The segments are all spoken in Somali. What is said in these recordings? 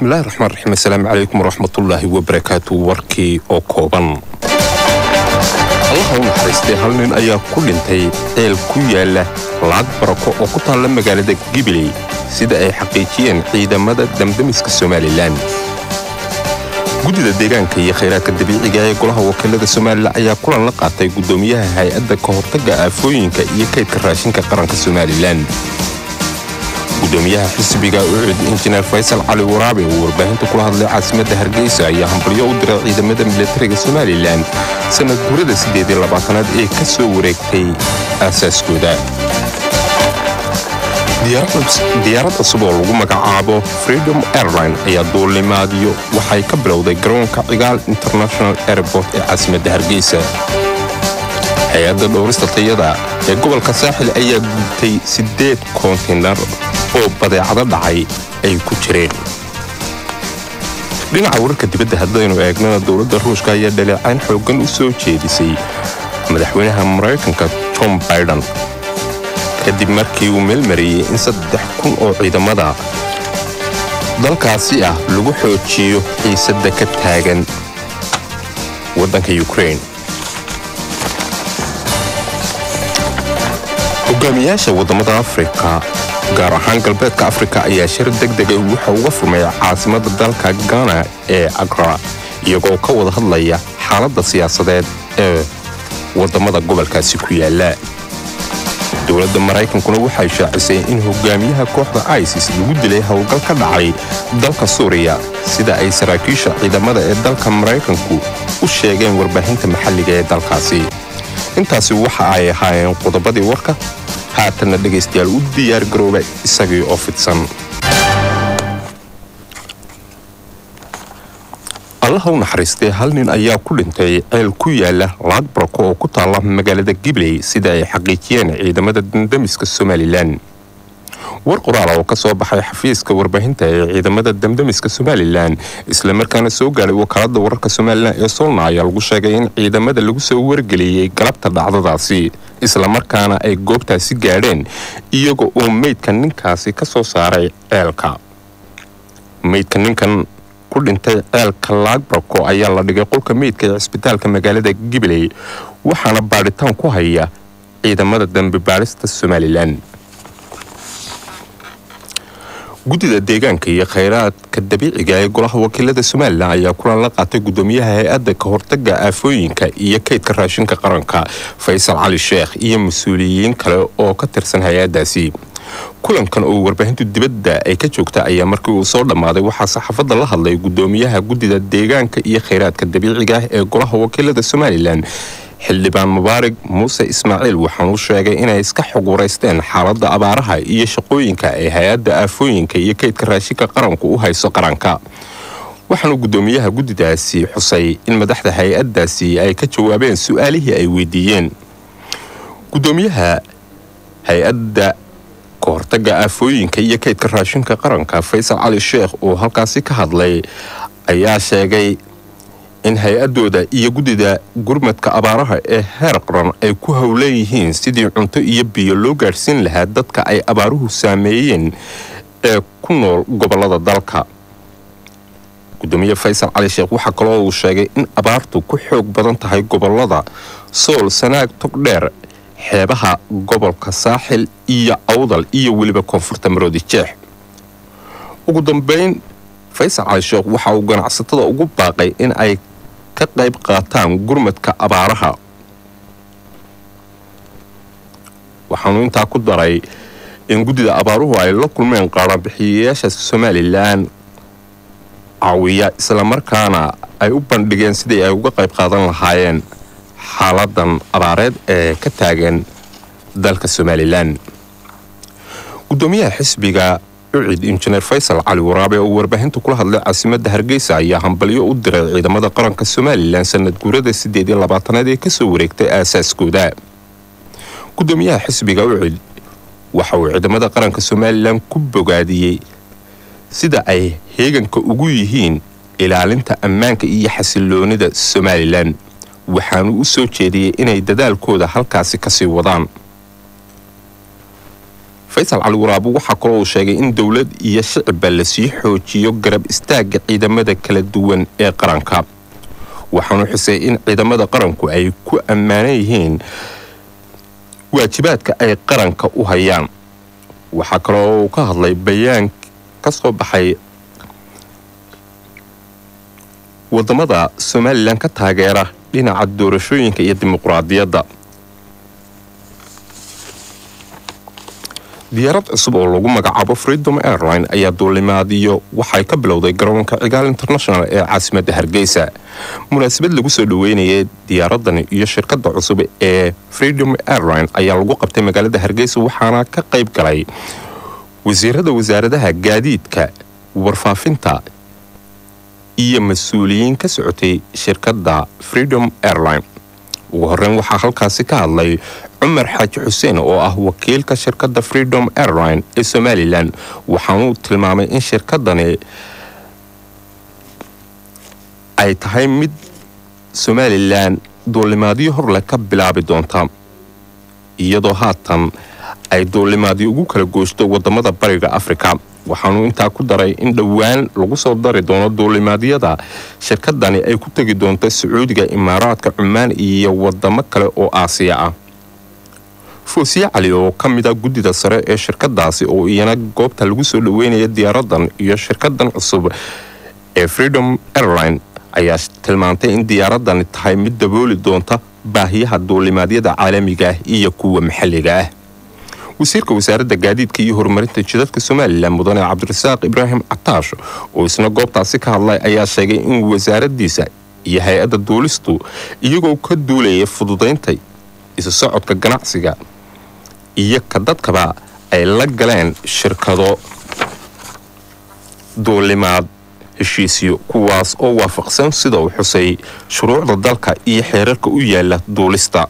bismillahi raxmaan raxiim assalaamu calaykum waraxmatullaahi wabarakaatu warkii oo kooban allaha u naxariistay hal nin ayaa ku dhintay ceel ku yaala lacag barako oo ku taalla magaalada gibiley sida ay xaqiijiyeen ciidamada damdamiska somalilan guddida deegaanka iyo khayraadka dabiiciga ee golaha wakiilada somalilan ayaa kulan la qaatay guddoomiyaha hay-adda ka hortagga aafooyinka iyo kaydka raashinka qaranka somalilan gudoomiyaha xisbiga ucud injineer faysal cali waraabe uu warbaahinta kula hadlay caasimadda hargeysa ayaa hambalyo u diray ciidamada militariga somalilan sanad guurada siddeed iyo labaatanaad ee ka soo wareegtay aasaaskooda diyaarad cusub oo lagu magacaabo freedom airline ayaa duulimaadyo waxay ka bilowday garoonka cigaal international airport ee caasimadda hargeysa hay-adda dhowrista tayada ee gobolka saaxil ayaa gubtay siddeed koontinar oo badeecado dhacay ay ku jireen dhinaca wararka dibadda haddaynu eegnana dowladda ruushka ayaa dhaleecayn xooggan u soo jeedisay madaxweynaha maraykanka tom biden kadib markii uu meelmariyey in saddex kun oo ciidamada dalkaasi ah lagu xoojiyo xiisadda ka taagan waddanka yukrain hogaamiyaasha waddamada afrika gaar ahaan galbeedka afrika ayaa shir deg degay waxa uga furmay caasimadda dalka gana ee agra iyagoo ka wada hadlaya xaaladda siyaasadeed ee waddamada gobolkaasi ku yaala dowladda maraykankuna waxay shaacisay in hogaamiyaha kooxda isis lagu dilay howlgal ka dhacay dalka suuriya sida ay saraakiisha ciidamada ee dalka maraykanku u sheegeen warbaahinta maxalliga ee dalkaasi intaasi waxa ay ahaayeen qodobadii warka haatanna dhegaystayaal u diyaar garooba isagii oo fidsan allaha u naxariistay hal nin ayaa ku dhintay ceel ku yaala lacag barako oo ku taalla magaalada gibley sida ay xaqiijiyeen ciidamada damdamiska somalilan war qoraala oo ka soo baxay xafiiska warbaahinta ee ciidamada damdamiska somalilan islamarkaana soo gaadhay wakaalada wararka somalilan ee solna ayaa lagu sheegay in ciidamada lagu soo wargeliyey galabta dhacdadaasi islamarkaana ay goobtaasi gaadheen iyaga oo meydka ninkaasi ka soo saaray ceelka meydka ninkan ku dhintay ceelka laagbarko ayaa la dhigay qolka meydka ee cisbitaalka magaalada gibiley waxaana baadhitaan ku haya ciidamada dambi baadhista somalilan guddida deegaanka iyo khayraadka dabiiciga ee golaha wakiilada somalilan ayaa kulan la qaatay guddoomiyaha hay-adda ka hortagga aafooyinka iyo kaydka raashinka qaranka faysal cali sheekh iyo mas-uuliyiin kale oo ka tirsan hay-addaasi kulankan oo warbaahintu dibadda ay ka joogta ayaa markii uu soo dhammaaday waxaa saxaafadda la hadlay guddoomiyaha guddida deegaanka iyo khayraadka dabiiciga ah ee golaha wakiilada somalilan xildhibaan mubaarig muuse ismaaciil waxaanuu sheegay inay iska xog waraysteen xaaladda abaaraha iyo shaqooyinka ee hay-adda aafooyinka iyo kaydka raashinka qaranku u hayso qaranka waxaanuu guddoomiyaha guddidaasi xusay in madaxda hay-addaasi ay ka jawaabeen su-aalihii ay weydiiyeen guddoomiyaha hay-adda ka hortagga aafooyinka iyo kaydka raashinka qaranka faysal cali sheekh oo halkaasi ka hadlay ayaa sheegay in hay-adooda iyo guddida gurmadka abaaraha ee heer qaran ay ku howlan yihiin sidii cunto iyo biyo loo gaadhsiin lahaa dadka ay abaaruhu saameeyeen ee ku nool gobolada dalka gudoomiye faysal cali sheekh waxaa kaloo uu sheegay in abaartu ku xoog badan tahay gobolada sool sanaag togdheer xeebaha gobolka saaxil iyo awdal iyo weliba koonfurta maroodi jeex ugu dambeyn faysal cali sheekh waxa uu ganacsatada ugu baaqay in ay ka qayb qaataan gurmadka abaaraha waxaanu intaa ku daray in guddida abaaruhu ay la kulmeen qaaraanbixiyayaasha somalilan caawiya islamarkaana ay u bandhigeen sidii ay uga qayb qaadan lahaayeen xaaladan abaareed ee ka taagan dalka somalilan gudoomiyaha xisbiga ucid injineer faysal cali waraabe oo warbaahinta kula hadlay caasimadda hargeysa ayaa hambalyo u diray ciidamada qaranka somalilan sanad guurada siddeed iyo labaatanaad ee kasoo wareegtay aasaaskooda gudoomiyaha xisbiga ucid waxa uu ciidamada qaranka somalilan ku bogaadiyey sida ay heeganka ugu yihiin ilaalinta ammaanka iyo xasiloonida somalilan waxaanu u soo jeediyey inay dadaalkooda halkaasi kasii wadaan faysal cali waraabo waxaa kaloo uu sheegay in dowlad iyo shicibba lasii xoojiyo garab istaagga ciidamada kala duwan ee qaranka waxaanu xusay in ciidamada qaranku ay ku ammaanan yihiin waajibaadka ay qaranka u hayaan waxaa kaloo uu ka hadlay bayaan ka soo baxay wadamada somalilan ka taageera dhinaca doorashooyinka iyo dimuqraadiyadda diyaarad cusub oo lagu magacaabo freedom airline ayaa duulimaadiyo waxay ka bilowday garoonka cigaal international ee caasimadda hargeysa munaasabad lagu soo dhoweynayay diyaaraddan iyo shirkadda cusub ee freedom airline ayaa lagu qabtay magaalada hargeysa waxaana ka qayb galay wasiirada wasaaradaha gaadiidka warfaafinta iyo mas-uuliyiin ka socotay shirkadda freedom airline ugu horreyn waxaa halkaasi ka hadlay cumar xaaji xuseen oo ah wakiilka shirkadda freedom airline ee somalilan waxaanuu tilmaamay in shirkaddani ay tahay mid somalilan duulimaadyo horleh ka bilaabi doonta iyadoo haatan ay duulimaadyo ugu kala gooshto wadamada bariga afrika waxaanuu intaa ku daray in dhowaan lagu soo dari doono duulimaadyada shirkadani ay ku tegi doonto sacuudiga imaaraadka cumaan iyo wadamo kale oo aasiya ah foosiye cali oo ka mid a guddida sare ee shirkadaasi oo iyana goobta lagu soo dhoweynaya diyaaradan iyo shirkadan cusub ee freedom airline ayaa tilmaantay in diyaaradani tahay mid dabooli doonta baahiyaha duulimaadyada caalamiga ah iyo kuwa maxalliga ah wasiirka wasaaradda gaadiidka iyo horumarinta jidadka somalilan mudane cabdirasaaq ibraahim cataash oo isna goobtaasi ka hadlay ayaa sheegay in wasaaraddiisa iyo hay-adda duulistu iyagoo ka duulaya fududaynta isu socodka ganacsiga iyo ka dadkaba ay la galeen shirkado duulimaad heshiisyo kuwaas oo waafaqsan sida uu xusay shuruucda dalka iyo xeerarka u yaala duulista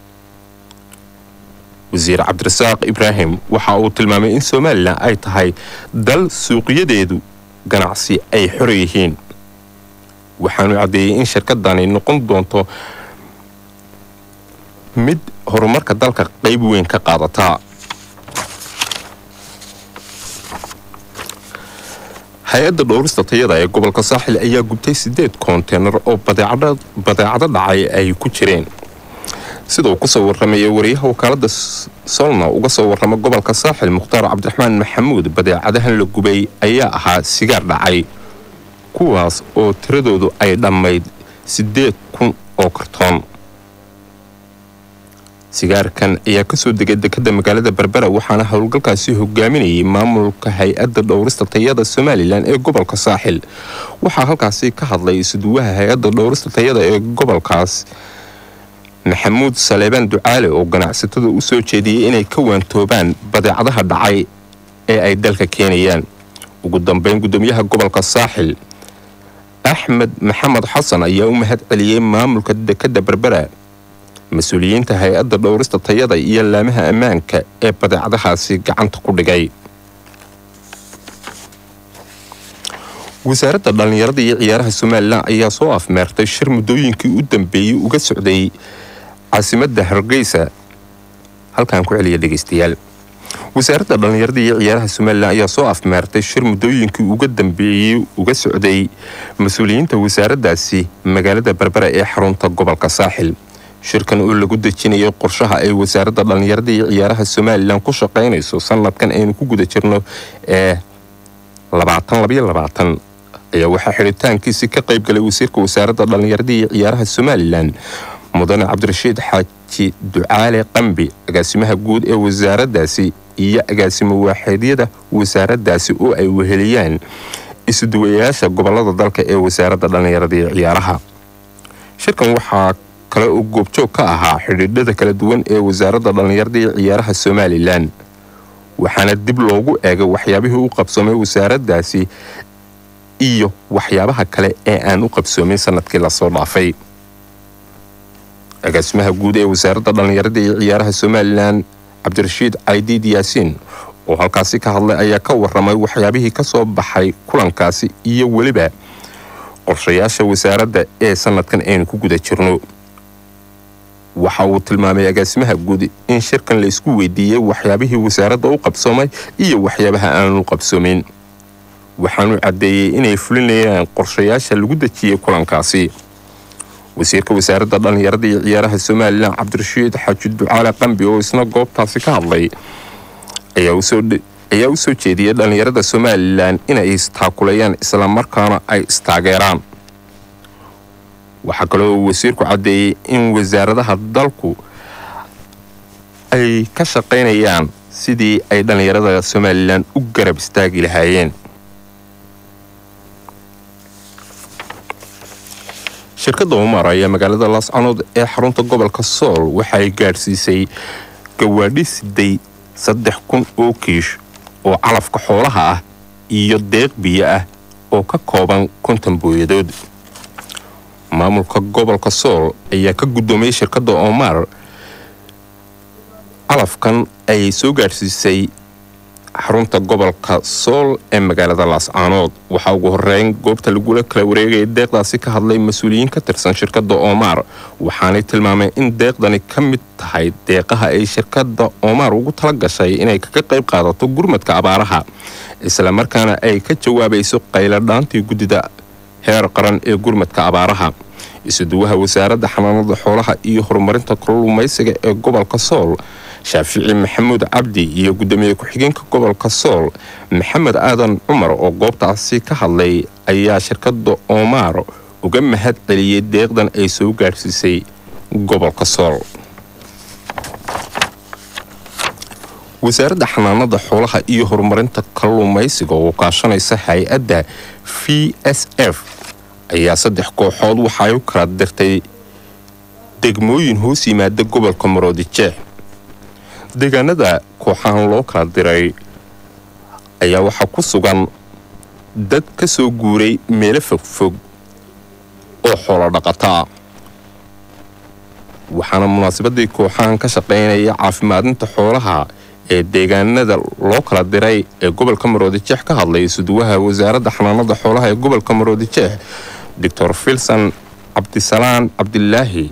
wasiir cabdirasaaq ibraahim waxa uu tilmaamay in somalilan ay tahay dal suuqyadeedu ganacsi ay xor yihiin waxaanu caddeeyey in shirkadani noqon doonto mid horumarka dalka qayb weyn ka qaadataa hay-adda dhowrista tayada ee gobolka saaxil ayaa gubtay sideed konteynar oo badeecado dhacay ay ku jireen sida uu kusoo warramaya wariyaha wakaalada solna uga soo warrama gobolka saaxil mukhtaar cabdiraxmaan maxamuud badeecadahan la gubay ayaa ahaa sigaar dhacay kuwaas oo tiradoodu ay dhammayd siddeed kun oo kartoon sigaarkan ayaa kasoo degay dekadda magaalada berbera waxaana howlgalkaasi hogaaminayay maamulka hay-adda dhowrista tayada somalilan ee gobolka saaxil waxaa halkaasi ka hadlay isuduwaha hay-adda dhowrista tayada ee gobolkaas maxamuud saleebaan ducaale oo ganacsatada u soo jeediyey inay ka waantoobaan badeecadaha dhacay ee ay dalka keenayaan ugu dambeyn gudoomiyaha gobolka saaxil axmed maxamed xasan ayaa u mahad celiyey maamulka dekadda berbera mas-uuliyiinta hay-adda dhowrista tayada iyo laamaha ammaanka ee badeecadahaasi gacanta ku dhigay wasaaradda dhallinyarada iyo ciyaaraha somalilan ayaa soo afmeertay shir muddooyinkii u dambeeyey uga socday caasimadda hargeysa halkaan ku celiya dhegeystayaal wasaaradda dhallinyarada iyo ciyaaraha somalilan ayaa soo afmeertay shir muddooyinkii uga dambeeyey uga socday mas-uuliyiinta wasaaraddaasi magaalada berbera ee xarunta gobolka saaxil shirkan oo lagu dejinayo qorshaha ay wasaaradda dhallinyarada iyo ciyaaraha somalilan ku shaqaynayso sanadkan aynu ku guda jirno ee ayaa waxaa xidhitaankiisi ka qayb galay wasiirka wasaaradda dhallinyarada iyo ciyaaraha somalilan mudane cabdirashiid xaaji ducaale qambi agaasimaha guud ee wasaaraddaasi iyo agaasimo waaxeedyada wasaaraddaasi oo ay weheliyaan isuduwayaasha gobolada dalka ee wasaaradda dhallinyarada iyo ciyaaraha shirkan waxaa kale oo goobjoog ka ahaa xidhiidhada kala duwan ee wasaaradda dhallinyarada iyo ciyaaraha somalilan waxaana dib loogu eegay waxyaabihii u qabsoomay wasaaraddaasi iyo waxyaabaha kale ee aan u qabsoomin sanadkii lasoo dhaafay agaasimaha guud ee wasaaradda dhallinyarada iyo ciyaaraha somalilan cabdirashiid caydiid yaasiin oo halkaasi ka hadlay ayaa ka waramay waxyaabihii ka soo baxay kulankaasi iyo weliba qorshayaasha wasaaradda ee sanadkan aynu ku guda jirno waxa uu tilmaamay agaasimaha guud in shirkan la isku weydiiyey waxyaabihii wasaaradda u qabsoomay iyo waxyaabaha aanu qabsoomin waxaanu caddeeyey inay fulinayaan qorshayaasha lagu dejiyey kulankaasi wasiirka wasaaradda dhallinyarada iyo ciyaaraha somalilan cabdirashiid xaaji ducaale qambi oo isna goobtaasi ka hadlay ayaa u soo jeediyey dhallinyarada somalilan inay istaakulayaan islamarkaana ay istaageeraan waxaa kaloo wasiirku caddeeyey in wasaaradaha dalku ay ka shaqaynayaan sidii ay dhallinyarada somalilan u garab istaagi lahaayeen shirkadda umar ayaa magaalada laascanood ee xarunta gobolka sool waxaay gaadhsiisay gawaadhi siday saddex kun oo kiish oo calafka xoolaha ah iyo deeq biyo ah oo ka kooban konton booyadood maamulka gobolka sool ayaa ka guddoomiyey shirkadda omar calafkan ay soo gaadhsiisay xarunta gobolka sool ee magaalada laascaanood waxaa ugu horeyn goobta lagula kala wareegaya deeqdaasi ka hadlay mas-uuliyiin ka tirsan shirkadda omar waxaanay tilmaameen in deeqdani ka mid tahay deeqaha ay shirkadda omar ugu tala gashay inay kaga qayb qaadato gurmadka abaaraha islamarkaana ay ka jawaabayso qayladhaantii guddida heer qaran ee gurmadka abaaraha isuduwaha wasaaradda xanaanada xoolaha iyo horumarinta kalluumaysiga ee gobolka sool shaafici maxamuud cabdi iyo guddoomiye ku-xigeenka gobolka sool maxamed aadan cumar oo goobtaasi ka hadlay ayaa shirkadda omar uga mahad celiyey deeqdan ay soo gaadhsiisay gobolka sool wasaaradda xanaanada xoolaha iyo horumarinta kalluumaysiga oo kaashanaysa hay-adda v s f ayaa saddex kooxood waxa ay u kala dirtay degmooyin hoos yimaada gobolka maroodijeex deegaanada kooxahan loo kala diray ayaa waxaa ku sugan dad ka soo guuray meelo fogfog oo xoolo dhaqataa waxaana munaasabadii kooxahan ka shaqaynaya caafimaadinta xoolaha ee deegaanada loo kala diray ee gobolka maroodijeex ka hadlay suduwaha wasaaradda xanaanada xoolaha ee gobolka maroodijeex doctor filson cabdisalaan cabdilaahi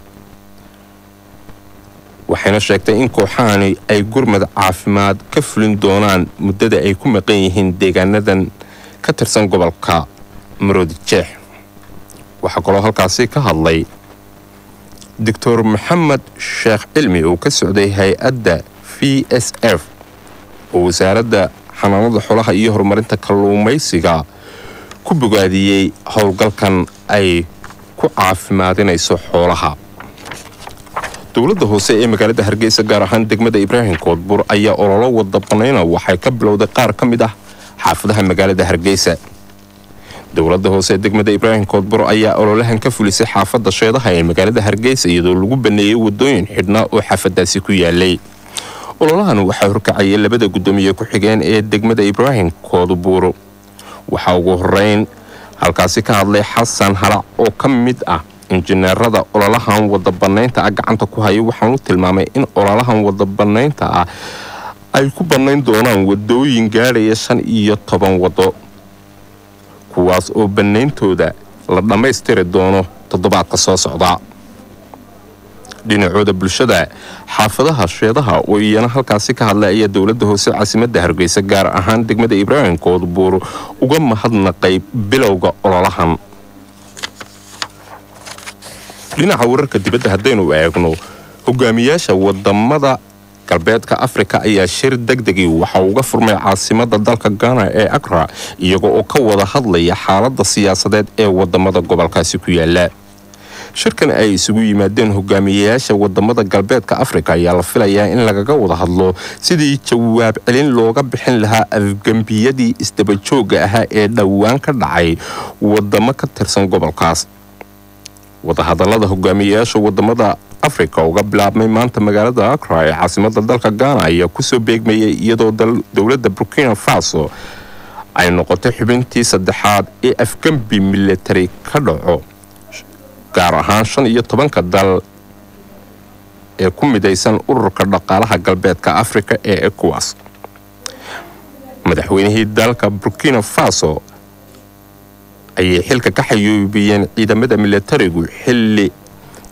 waxayna sheegtay in kooxahani ay gurmad caafimaad ka fulin doonaan muddada ay ku maqan yihiin deegaanadan ka tirsan gobolka maroodijeex waxaa kaloo halkaasi ka hadlay doctor maxamed sheekh cilmi oo ka socday hay-adda v s f oo wasaaradda xanaanada xoolaha iyo horumarinta kalluumaysiga ku bogaadiyey howlgalkan ay ku caafimaadinayso xoolaha dowladda hoose ee magaalada hargeysa gaar ahaan degmada ibraahim koodbur ayaa ololo wada banayna waxay ka bilowday qaar ka mid ah xaafadaha magaalada hargeysa dowladda hoose ee degmada ibraahim koodbur ayaa ololahan ka fulisay xaafadda sheedaha ee magaalada hargeysa iyadoo lagu baneeyey wadooyin xidhnaa oo xaafadaasi ku yaalay ololahan waxaa horkacayay labada guddoomiye ku-xigeen ee degmada ibraahim koodbuur waxaa ugu horeyn halkaasi ka hadlay xasan halac oo ka mid ah injineerada ololahan wada banaynta ah gacanta ku haya waxaanu tilmaamay in ololahan wada banaynta ah ay ku bannayn doonaan wadooyin gaadhaya shan iyo toban wado kuwaas oo banayntooda la dhammaystiri doono toddobaadka soo socda dhinacooda bulshada xaafadaha sheedaha oo iyana halkaasi ka hadlay ayaa dowladda hoose caasimadda hargeysa gaar ahaan degmada ibraahim koodbuur uga mahadnaqay bilowga ololahan dhinaca wararka dibadda haddaynu eegno hogaamiyaasha wadamada galbeedka afrika ayaa shir degdegii waxa uga furmay caasimada dalka gana ee akra iyaga oo ka wada hadlaya xaalada siyaasadeed ee wadamada gobolkaasi ku yaala shirkan ay isugu yimaadeen hogaamiyayaasha wadamada galbeedka afrika ayaa la filayaa in lagaga wada hadlo sidii jawaab celin looga bixin lahaa afgembiyadii isdabajooga ahaa ee dhowaan ka dhacay wadamo ka tirsan gobolkaas wadahadalada hogaamiyayaasha wadamada afrika uga bilaabmay maanta magaalada akra ee caasimada dalka gana ayaa kusoo beegmayay iyadoo dowladda burkina faso ay noqotay xubintii saddexaad ee afgembi militari ka dhaco gaar ahaan shan iyo tobanka dal ee ku midaysan ururka dhaqaalaha galbeedka afrika ee ecowas madaxweynihii dalka burkina faso ayay xilka ka xayuubiyeen ciidamada militarigu xilli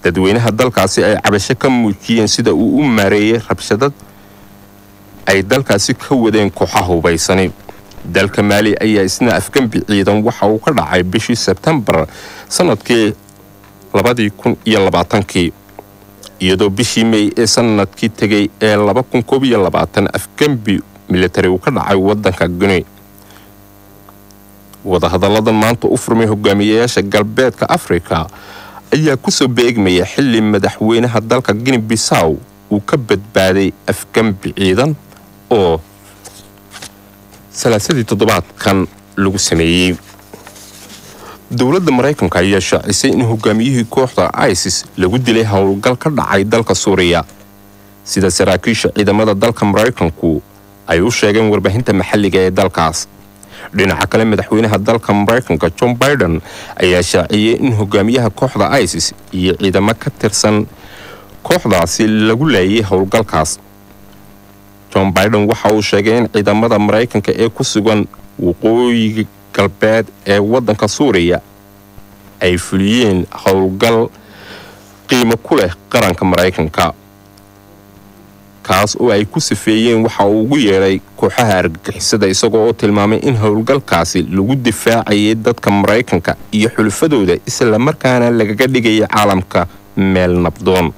dadweynaha dalkaasi ay cabasho ka muujiyeen sida uu u maareeyey rabshadad ay dalkaasi ka wadeen kooxa hubaysani dalka maali ayaa isna afgembi ciidan waxa uu ka dhacay bishii sebtembar sanadkii labadii kun iyo labaatankii iyadoo bishii mey ee sanadkii tegay ee laba kun koob iyo labaatan afgembi militari uu ka dhacay waddanka gune wadahadalladan maanta u furmay hogaamiyayaasha galbeedka afrika ayaa kusoo beegmaya xilli madaxweynaha dalka gini bisaw uu ka badbaaday afgembi ciidan oo salaasadii toddobaadkan lagu sameeyey dowladda maraykanka ayaa shaacisay in hogaamiyihii kooxda isis lagu dilay howlgal ka dhacay dalka suuriya sida saraakiisha ciidamada dalka maraykanku ay u sheegeen warbaahinta maxalliga ee dalkaas dhinaca kale madaxweynaha dalka maraykanka john biden ayaa shaaciyey in hogaamiyaha kooxda isis iyo ciidamo ka tirsan kooxdaasi lagu laayay howlgalkaas john biden waxa uu sheegay in ciidamada maraykanka ee ku sugan waqooyiga galbeed ee waddanka suuriya ay fuliyeen howlgal qiimo ku leh qaranka maraykanka kaas oo ay ku sifeeyeen waxa uu ugu yeedhay kooxaha argagixisada isagoo oo tilmaamay in howlgalkaasi lagu difaacayay dadka maraykanka iyo xulufadooda islamarkaana lagaga dhigaya caalamka meel nabdoon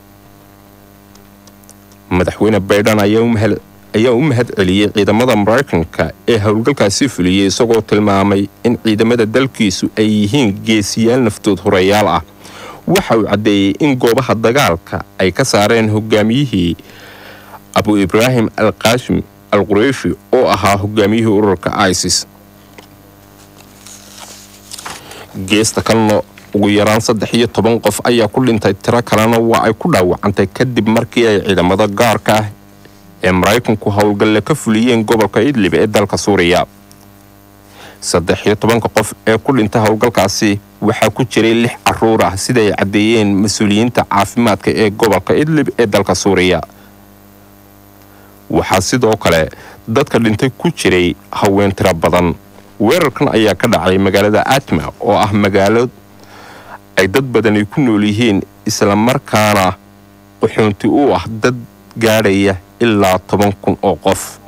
madaxweyne baydhan ayaa u mahad celiyey ciidamada maraykanka ee howlgalkaasi fuliyey isagoo tilmaamay in ciidamada dalkiisu ay yihiin geesiyaal naftood horeyaal ah waxa uu caddeeyey in goobaha dagaalka ay ka saareen hogaamiyihii abu ibraahim al qaashim al qureyshi oo ahaa hogaamiyihii ururka isis geesta kalena ugu yaraan saddex iyo toban qof ayaa ku dhintay tiro kalena waa ay ku dhaawacantay kadib markii ay ciidamada gaarka ah ee maraykanku howlgalle ka fuliyeen gobolka idlib ee dalka suuriya saddex iyo tobanka qof ee ku dhintay howlgalkaasi waxaa ku jiray lix caruur ah sida ay caddeeyeen mas-uuliyiinta caafimaadka ee gobolka idlib ee dalka suuriya waxaa sidoo kale dadka dhintay ku jiray haween tiro badan weerarkan ayaa ka dhacay magaalada atma oo ah magaalo ay dad badani ku nool yihiin islamarkaana quxuunti u ah dad gaadhaya ilaa toban kun oo qof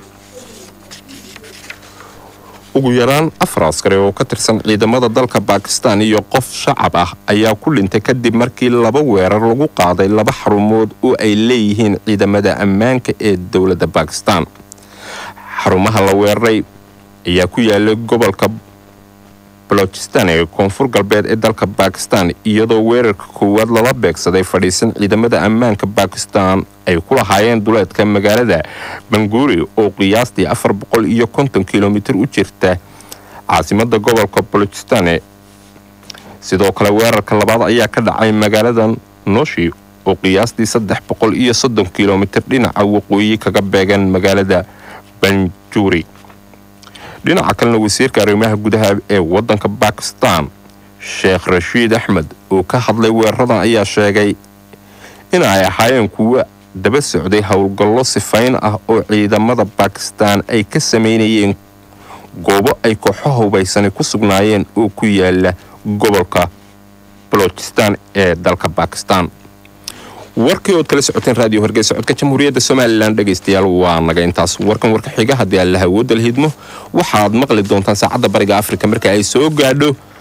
ugu yaraan afar askari oo ka tirsan ciidamada dalka bakistan iyo qof shacab ah ayaa ku dhintay kadib markii laba weerar lagu qaaday laba xarumood oo ay leeyihiin ciidamada ammaanka ee dowladda bakistan xarumaha la weeraray ayaa ku yaalay gobolka balochistan ee koonfur galbeed ee dalka bakistan iyadoo weerarka koowaad lala beegsaday fadhiisan ciidamada ammaanka bakistan ay ku lahaayeen duleedka magaalada banguri oo qiyaastii afar boqol iyo konton kilomitir u jirta caasimada gobolka balochistan sidoo kale weerarka labaad ayaa ka dhacay magaalada noshi oo qiyaastii saddex boqol iyo soddon kilomitir dhinaca waqooyi kaga beegan magaalada banjuri dhinaca kalena wasiirka arrimaha gudaha ee waddanka bakistan sheekh rashiid axmed oo ka hadlay weeraradan ayaa sheegay in ay ahaayeen kuwo daba socday howlgallo sifayn ah oo ciidamada bakistan ay ka samaynayeen goobo ay kooxo hubaysani ku sugnaayeen oo ku yaala gobolka balochistan ee dalka bakistan warkii ood kala socoteen raadiyo hargeysa codka jamhuuriyadda somalilan dhegaystayaal waa naga intaas warkan warka xiga haddii aan la hawooda la hidmo waxaad maqli doontaan saacadda bariga afrika marka ay soo gaadho